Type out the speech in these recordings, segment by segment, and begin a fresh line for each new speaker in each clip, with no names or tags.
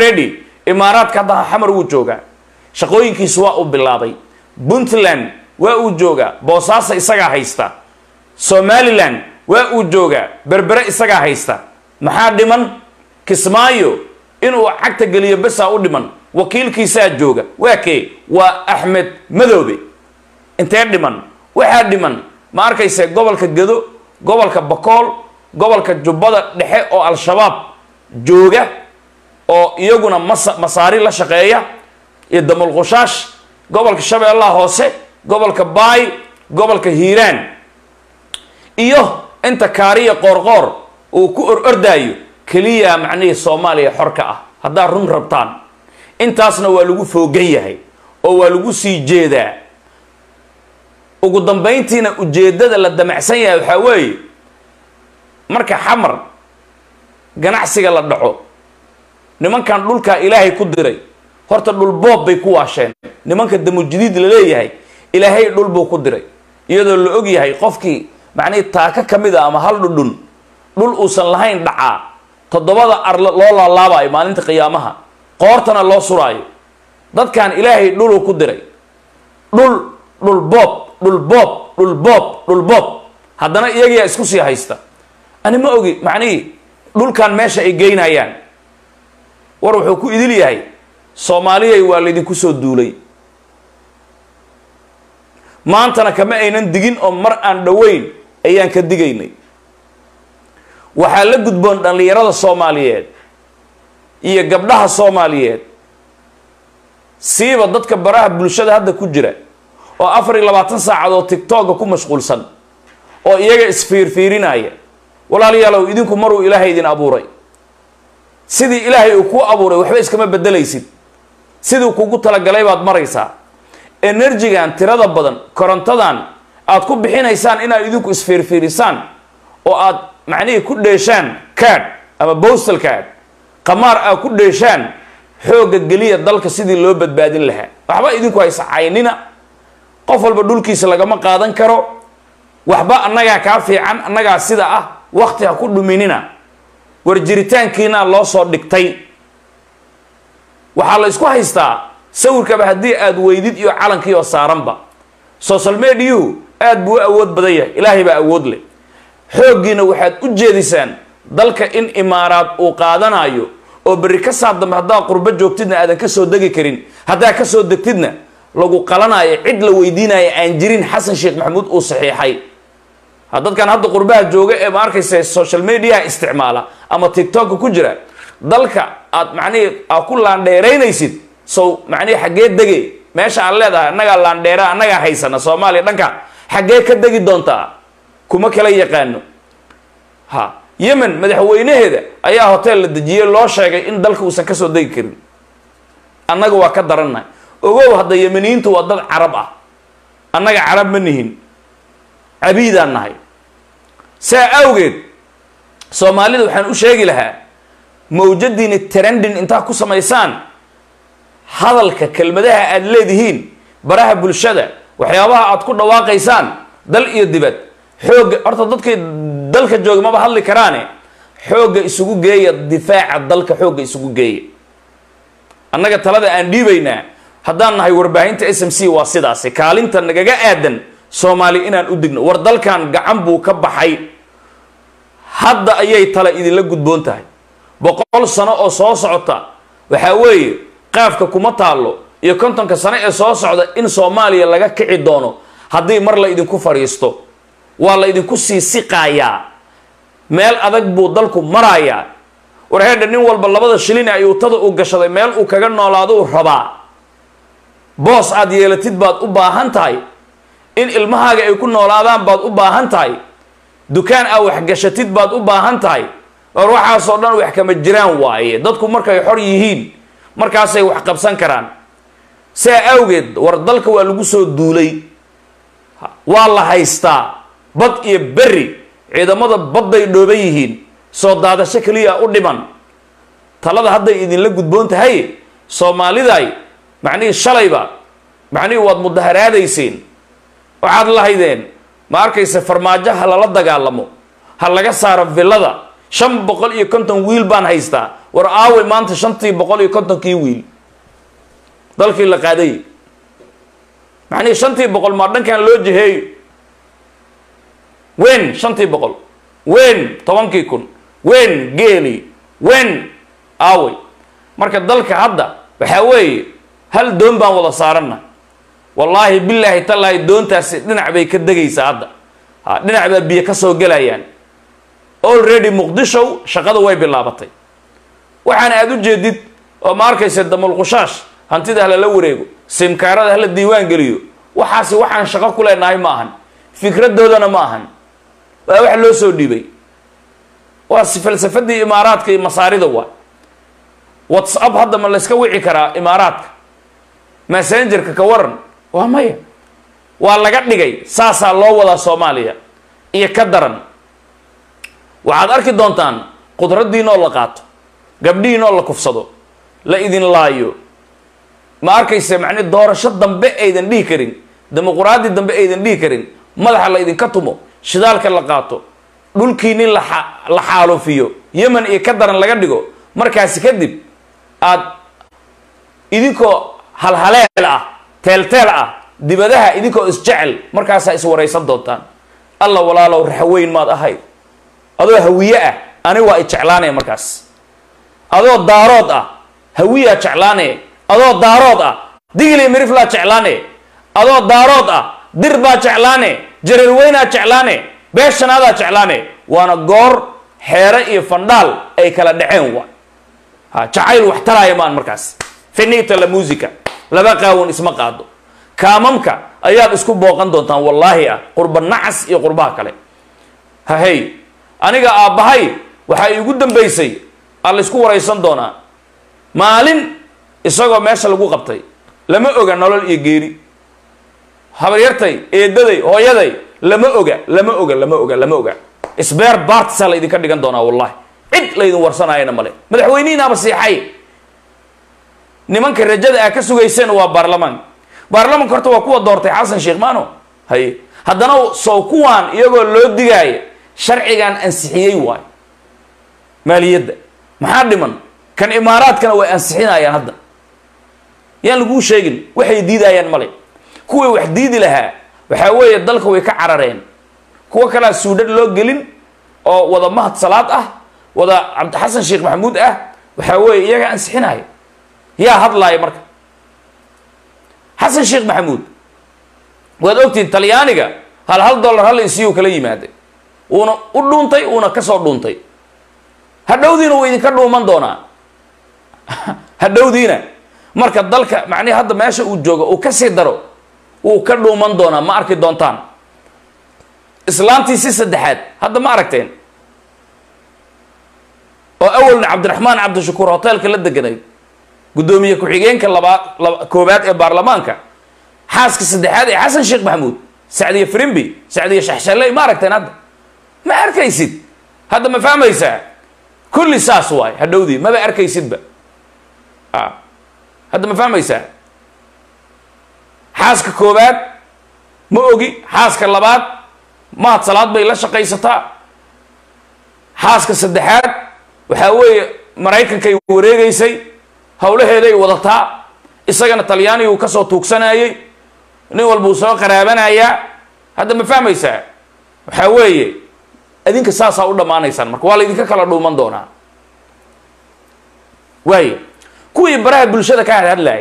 already imaaraadka hadda xamar wuu joogaa shaqooyinkiisu waa uu bilaabay puntland waa uu joogaa boosaaso isagaa haysta somalilan waa uu joogaa berbere isagaa haysta maxaa dhiman kismaayo inuu cagta geliyo besaa u dhiman wakiilkiisaa jooga waa kee waa axmed madoobe intee dhiman waxaa dhiman ma arkayse gobolka gedo gobolka bakool gobolka jubbada dhexe oo al-shabaab jooga oo iyaguna masa masaari la shaqeeya iyo damulqushaash gobolka shabeellaha hoose gobolka baay gobolka hiiraan iyo inta kaariya qoorqoor uu ku or ordaayo keliya macnihii soomaaliya xorka ah haddaad run rabtaan intaasna waa lagu foogan yahay oo waa lagu sii jeedaa ugu dambayntiina ujeeddada la damacsan yahay waxaa weeye marka xamar ganacsiga la dhaco nimankan dhulkaa ilaahay ku diray horta dhul boob bay ku waasheen nimanka damujadiid la leeyahay ilaahay dhul buu ku diray iyadoo la og yahay qofkii macnihii taaka ka mid a ama hal dhudhun dhul uusan lahayn dhacaa toddobada ar loo laalaabayo maalinta qiyaamaha qoortana loo suraayo dadkan ilaahay dhuluu ku diray dhul dhul boob dhul boob dhul boob dhul boob haddana iyagiyaa isku sii haysta ani ma ogi macnihii dhulkan meesha ay geynayaan war wuxuu ku idil yahay soomaaliyay waa laydinku soo duulay maantana kama aynan digin oo mar aan dhoweyn ayaan ka digaynay waxaa la gudboon dhallinyarada soomaaliyeed iyo gabdhaha soomaaliyeed siiba dadka baraha bulshada hadda ku jira oo afar iyo labaatan saacadood tigtooga ku mashquulsan oo iyaga isfiirfiirinaya walaalayaalow idinku maruu ilaahay idin abuuray sidii ilaahay uu kuu abuuray waxba iskama bedelaysid siduu kugu talagalay baad maraysaa enerjigan tirada badan korontadan aad ku bixinaysaan inaad idinku isfiirfiirisaan oo aad macnihii ku dheeshaan cad ama bostal cad qamaar aad ku dheeshaan xoogga geliya dalka sidii loo badbaadin lahaa waxba idinku haysa caynina qof walba dhulkiisa lagama qaadan karo waxba annagaa kaa fiican annagaa sida ah wakti ha ku dhuminina war jiritaankiina loo soo dhigtay waxaa la isku haystaa sawirkaba haddii aad weydid iyo calankii oo saaranba social mediahu aad buu u awood badan yahay ilaahay baa awood leh xooggiina waxaad u jeedisaan dalka in imaaraad uu qaadanayo oo berri ka saa dambe haddaad qurbo joogtidna aadan ka soo degi karin haddaad ka soo degtidna lagu qalanayo cid la weydiinayo aan jirin xasan sheekh maxamuud uu saxiixay ha dadkan hadda qurbaha jooga ee ma arkaysa social mediaha isticmaala ama tictokka ku jira dalka aad macnihii aad ku laandheeraynaysid sow macnihii xaggee dege meesha aad leedahay annagaa laandheera annagaa haysana soomaaliya dhanka xaggee ka degi doontaa kuma kala yaqaano ha yemen madaxweynaheeda ayaa hotel la dejiyey loo sheegay in dalka uusan kasoo degi karin annaga waa ka darannahay ogow hadda yemeniyiintu waa dad carab ah annaga carab ma nihin cabiidaan nahay saa awgeed soomaalida waxaan u sheegi lahaa mawjadiini trendin intaa ku samaysaan hadalka kelmadaha aad leedihiin baraha bulshada waxyaabaha aad ku dhawaaqaysaan dal iyo dibad xoogga horta dadkay dalka jooga maba hadli karaane xoogga isugu geeya difaaca dalka xoogga isugu geeya annaga talada aan dhiibaynaa haddaan nahay warbaahinta s m c waa sidaasi kaalinta nagaga aadan soomaali inaan u digno war dalkan gacan buu ka baxay hadda ayay tala idinla gudboon tahay boqol sano oo soo socota waxaa weeye qaafka kuma taallo iyo kontonka sano ee soo socda in soomaaliya laga kici doono haddii mar la idinku fadhiisto waa la idinku sii siqaayaa meel adag buu dalku marayaa war heedha nin walba labada shilin ay utada uu gashaday meel uu kaga noolaado uu rabaa boos aad yeelatid baad u baahan tahay in ilmahaaga ay ku noolaadaan baad u baahan tahay dukaan aa waxgashatid baad u baahan tahay war waxaasoo dhan wax kama jiraan waaye dadku markay xor yihiin markaasay wax qabsan karaan saa awgeed war dalka waa lagu soo duulay waa la haystaa bad iyo berri ciidamada badday dhooban yihiin soo daadasho keliya u dhiman talada hadday idinla gudboon tahay soomaaliday macnihii shalayba macnihii waad mudaharaadayseen waxaad lahaydeen ma arkayse farmaajo ha lala dagaalamo ha laga saaro villada shan boqol iyo konton wiil baan haystaa war aaway maanta shantii boqol iyo kontonkii wiil dalkii la qaaday macnihii shantii boqol maa dhankan loo jiheeyo wen shantii boqol wen tobankii kun wen geeli wen aaway marka dalka hadda waxaa weeye hal doon baan wada saaranna wallaahi bilaahi tallaahi doontaasi dhinac bay ka degaysaa hadda ha dhinac baa biyo ka soo gelayaan already muqdishow shaqada way bilaabatay waxaana aada u jeedid oo ma arkaysa damulqushaash hantida halala wareego simkaarada hala diiwaan geliyo waxaasi waxaan shaqo ku leenahay ma ahan fikradoodana ma ahan waa wax loo soo dhiibay waa falsafadii imaaraadka iyo masaarida waa whatsapp hadda ma layska wici karaa imaaraadka messengerka ka waran waa maya waa laga dhigay saasaa loo wadaa soomaaliya iyo ka daran waxaad arki doontaan qudraddiinoo la qaato gabdhihiinoo la kufsado la idin laayo ma arkayse macni doorasho dambe aydan dhihi karin dimuquraadi dambe aydan dhihi karin madaxa la idinka tumo shidaalka la qaato dhulkiini la la xaalufiyo yemen iyo ka daran laga dhigo markaasi kadib aad idinkoo halhaleel ah teelteel ah dibadaha idinkoo isjecel markaasaa iswaraysan doontaan alla walaalow raxweyn maad ahayd adoo hawiye ah ani waa i jeclaanaya markaas adoo daarood ah hawiyaa jeclaanaya adoo daarood ah digli miriflaa jeclaane adoo daarood ah dir baa jeclaane jareerweynaa jeclaane beeshanaadaa jeclaane waana goor xeere iyo fandhaal ay kala dhaceen wa ha jacayl wax taraaya maan markaas finita la musica laba qaawan isma qaado kaamamka ayaad isku booqan doontaan wallaahi ah qurba nacas iyo qurbaha kale hahey aniga aabbahay waxaa iigu dambaysay aa la isku waraysan doonaa maalin isagoo meesha lagu qabtay lama oga nolol iyo geeri habaryartay eedaday hooyaday lama oga lama oga lama oga lama oga sbeer bartsaa la idinka dhigan doonaa wallahi cid laydin warsanaayana male madaxweynihiinaaba siixay nimanka rajada aa ka sugayseen waa baarlamaanka baarlamanka horta waa kuwa doortay xasan sheekh maano haye haddana sow kuwaan iyagoo loo digaaya sharcigan ansixiyey waayo maaliyadda maxaa dhiman kan imaaraadkana way ansixinayaan hadda yaan laguu sheegin waxay diidayaan male kuwii wax diidi lahaa waxaa weeye dalka way ka carareen kuwo kalea suudhadh loo gelin oo wada mahad salaad ah wada cabdixasan sheekh maxamuud ah waxaa weeye iyagaa ansixinaya yaa hadlaaya marka xasan sheekh maxamuud waad ogtihin talyaaniga hal hal dollar hal isiyu kala yimaaday uuna u dhuuntay uuna kasoo dhuuntay hadhowdiina wuu idinka dhuuman doonaa hadhowdiina marka dalka macnihi hadda meesha uu joogo uu kasii daro wuu ka dhuuman doonaa ma arki doontaan islaantii si saddexaad hadda ma aragteen oo awalna cabdiraxmaan cabdishakuur hoteelka la deganay guddoomiye ku-xigeenka labaad laba koobaad ee baarlamaanka xaaska saddexaad ee xasan sheekh maxamuud sacdiye frimbi sacdiye shaxshalley ma aragteen hadda ma arkaysid hadda ma fahmaysaa kulli saas waay hadhowdii maba arkaysidba a hadda ma fahmaysaa xaaska koobaad ma ogi xaaska labaad mahad salaad bay la shaqaysataa xaaska saddexaad waxaa weeye maraykankay wareegaysay howlaheeday wadataa isagana talyaaniga uu kasoo tuugsanayay nin walba uu soo qaraabanayaa hadda ma fahmaysaa waxaa weeye adinka saasaa u dhammaanaysaan marka waa la idinka kala dhuuman doonaa waayo kuwii baraha bulshada ka hadhadlayay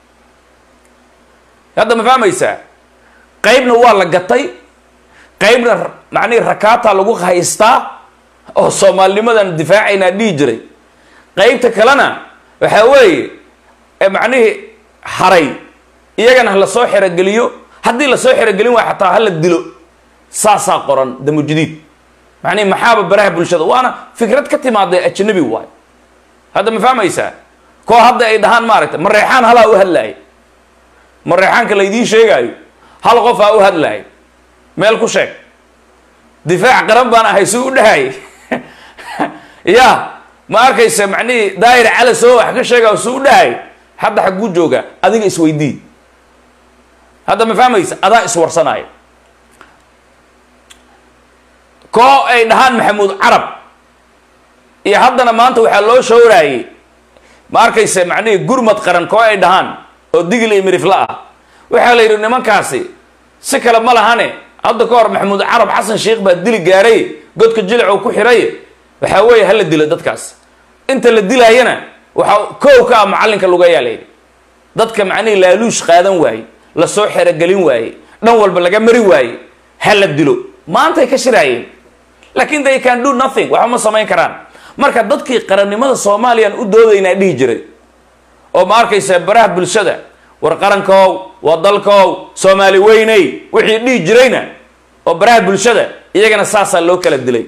hadda ma fahmaysaa qaybna waa la gatay qaybna macnihi rakaata lagu haystaa oo soomaalinimadan difaacaynaa dhihi jiray qaybta kalena waxaa weeye macnihii haray iyagana ha lasoo xerogeliyo haddii lasoo xerogelin waay xataa hala dilo saasaa qoran damujadiid macnihi maxaaba baraha bulshada waana fikrad ka timaada ajnabi waay hadda ma fahmaysaa koo hadda ay dhahaan maaragtay mareexaan halaa u hadlaaya mareexaanka laydiin sheegaayo hal qof aa u hadlaaya meel ku sheeg difaac qaran baan ahay si u dhahay ya ma arkaysa macnihii daayir cala soo wax ka sheega si u dhahay hadda xagguu joogaa adiga isweydii hadda ma fahmaysa adaa iswarsanaya koo ay dhahaan maxamuud carab iyo haddana maanta waxaa loo showraayey ma arkayse macnihii gurmad qaran koo ay dhahaan oo digil iyo mirifla ah waxaa la yidhi nimankaasi si kale ma lahane hadda ka hor maxamuud carab xasan sheikh baa dili gaaray godka jilic uu ku xiray waxaa weeye hala dilo dadkaas inta la dilaayana waxaa kow ka ah macallinka lugayaa layidhi dadka macnihii laaluush qaadan waaye lasoo xerogelin waaye dhan walba laga mari waaye ha la dilo maantay ka shiraayeen laakiin they can do nothing waxba ma samayn karaan marka dadkii qarannimada soomaaliyaan u doodaynaa dhihi jiray oo ma arkaysa baraha bulshada war qarankow waa dalkow soomaali weyney wixii dhihi jirayna oo baraha bulshada iyagana saasaa loo kala dilay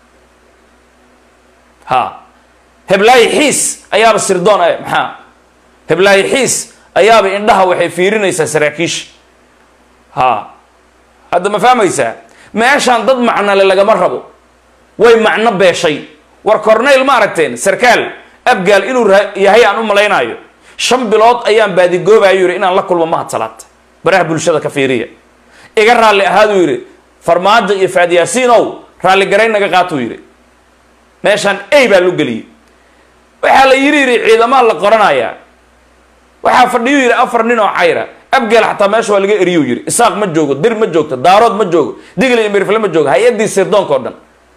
ha heblaayi xiis ayaaba sirdoon eh maxaa heblaayi xiis ayaaba indhaha waxay fiirinaysaa saraakiisha ha hadda ma fahmaysaa meeshaan dad macnole lagama rabo way macno beeshay war corneyl ma aragteen sarkaal abgaal inuu yahay aan u malaynaayo shan bilood ayaan baadigoobayo yidhi inaan la kulmo mahad salaad baraha bulshada ka fiiriya iga raalli ahaaduu yidhi farmaajo iyo faadyaasiinow raalli garayn naga qaatuu yidhi meeshaan ey baa lu geliyey waxaa la yidhi yidhi ciidamaa la qoranayaa waxaa fadhiyuu yidhi afar nin oo cayra abgeel xataa meesha waa laga eriyuu yidhi isaaq ma joogo dir ma joogto daarood ma joogo digli iyo mirifle ma joogo hay-addii sirdoonka o dhan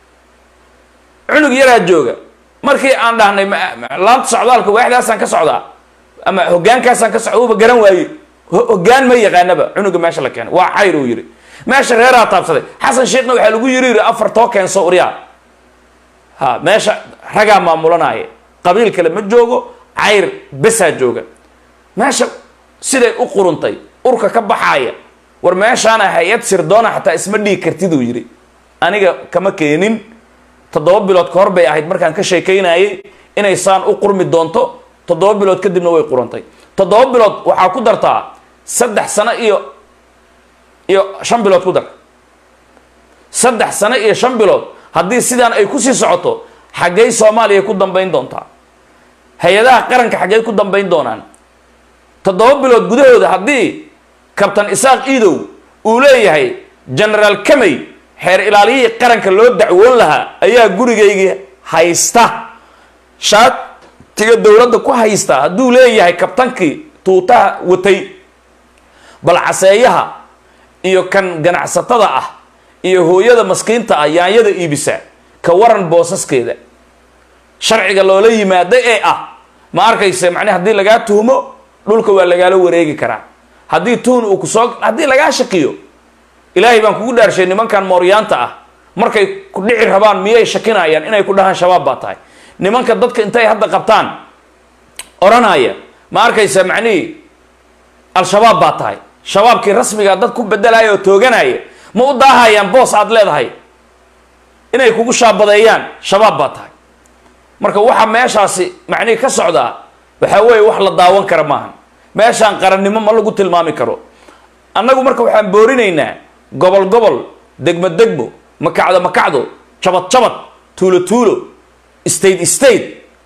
cunug yaraa jooga markii aan dhahnay laanta socdaalka waaxdaasaan ka socdaa ama hogaankaasaan ka socda uuba garan waaye hogaan ma yaqaanaba cunuga meesha la keenay waa cayr uu yidhi meesha reeraa taabsaday xasan sheekhna waxaa lagu yiri yidhi afar too keenso uryaa ha meesha ragaa maamulanaaye qabiil kale ma joogo cayr besaa jooga meesha siday u quruntay urka ka baxaaya war meeshaana hay-ad sirdoona xataa isma dhigi kartiduu yidhi aniga kama keenin toddoba bilood ka hor bay ahayd markaan ka sheekaynayay inay saan u qurmi doonto toddoba bilood kadibna way qurantay toddoba bilood waxaa ku dartaa saddex sano iyo iyo shan bilood ku dar saddex sano iyo shan bilood haddii sidaan ay kusii socoto xaggey soomaaliya ku dambayn doontaa hay-adaha qaranka xaggey ku dambayn doonaan toddoba bilood gudahooda haddii kabtan isaaq iidow uu leeyahay genaraal kamey xeer ilaaliyihii qaranka loo dacwoon lahaa ayaa gurigaygii haysta shaatiga dowladda ku haysta hadduu leeyahay kabtankii tuutaha watay bal caseeyaha iyo kan ganacsatada ah iyo hooyada maskiinta ah yaanyada iibisa ka waran boosaskeeda sharciga loola yimaado ee ah ma arkayse macnaa haddii lagaa tuhmo dhulka waa lagaala wareegi karaa haddii tuhun uu kusoo haddii lagaa shakiyo ilaahay baan kugu dhaarshay nimankan mooryaanta ah markay ku dhici rabaan miyay shakinayaan inay ku dhahaan shabaab baa tahay nimanka dadka intay hadda qabtaan odhanaya ma arkaysa macnihii al-shabaab baa tahay shabaabkii rasmigaa dad ku bedelaya oo tooganaya ma u daahayaan boos aad leedahay inay kugu shaabadeeyaan shabaab baa tahay marka waxa meeshaasi macnihii ka socdaa waxaa weeye wax la daawan kara maaha meeshaan qarannimo ma lagu tilmaami karo annagu marka waxaan boorinaynaa gobol gobol degmo degmo makacdo makacdo jabad jabad tuulo tuulo state state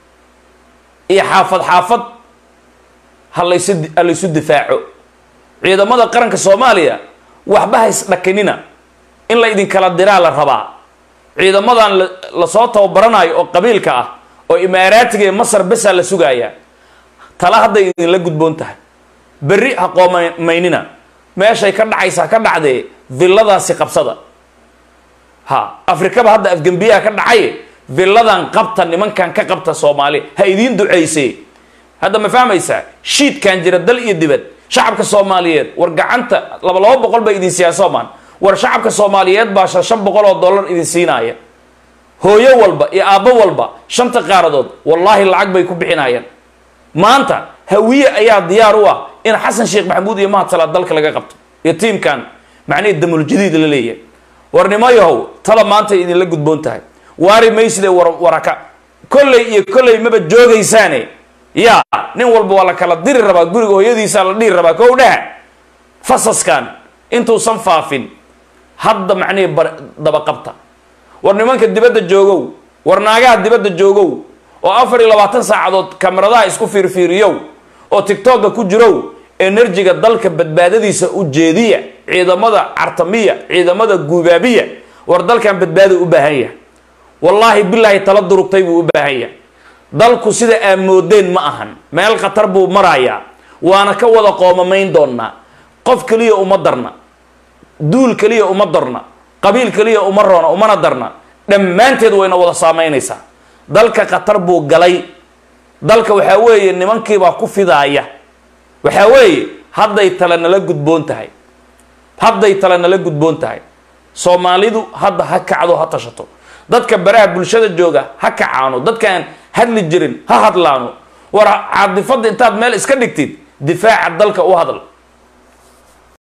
iyo xaafad xaafad halaysu halaysu difaaco ciidamada qaranka soomaaliya waxba ha isdhakinina in la idinkala diraa la rabaa ciidamadan lasoo tababaranayo oo qabiilka ah oo imaaraatiga ee masar besaa la sugaaya tala hadday idinla gudboon tahay berri ha qoomaynina meeshay ka dhacaysaa ka dhacdee villadaasi qabsada ha afrikaba hadda afgembiyaha ka dhacay villadan qabta nimankan ka qabta soomaali ha idiin duceysee hadda ma fahmaysaa shiidkan jira dal iyo dibad shacabka soomaaliyeed war gacanta laba laba boqol bay idin siiyaa soomaan war shacabka soomaaliyeed baa shan shan boqol oo dollar idin siinaaya hooyo walba iyo aabbo walba shanta qaaradood wallaahi lacag bay ku bixinayaan maanta hawiye ayaa diyaar u ah in xasan sheekh maxamuud iyo mahad salaad dalka laga qabto iyo tiimkan macnihii damuljadiid la leeyahay warnimo yahow tala maanta idinla gudboon tahay waari mayside war waraka kolley iyo kolley maba joogaysaane yaa nin walba waa la kala diri rabaa guriga hooyadiisaa la dhiri rabaa kow dhaha fasaskan intuusan faafin hadda macnihii dabaqabta war nimanka dibadda joogow war naagaha dibadda joogow oo afar iyo labaatan saacadood kamaradaha isku fiirfiiriyow oo tictokga ku jirow enerjiga dalka badbaadadiisa u jeediya ciidamada cartamiya ciidamada guubaabiya war dalkan badbaado u baahan yahay wallaahi bilaahi tala durugtay buu u baahan yahay dalku sida aad moodeen ma ahan meel khatar buu marayaa waana ka wada qoomamayn doonnaa qof keliya uma darna duul keliya uma darna qabiil keliya uma roona umana darna dhammaanteed wayna wada saamaynaysaa dalka khatar buu galay dalka waxaa weeye nimankiibaa ku fidaaya waxaa weeye hadday tale nala gudboon tahay hadday tale nala gudboon tahay soomaalidu hadda ha kacdo ha tashato dadka baraha bulshada jooga ha kacaano dadkaan hadli jirin ha hadlaano war caadifadda intaad meel iska dhigtid difaaca dalka u hadal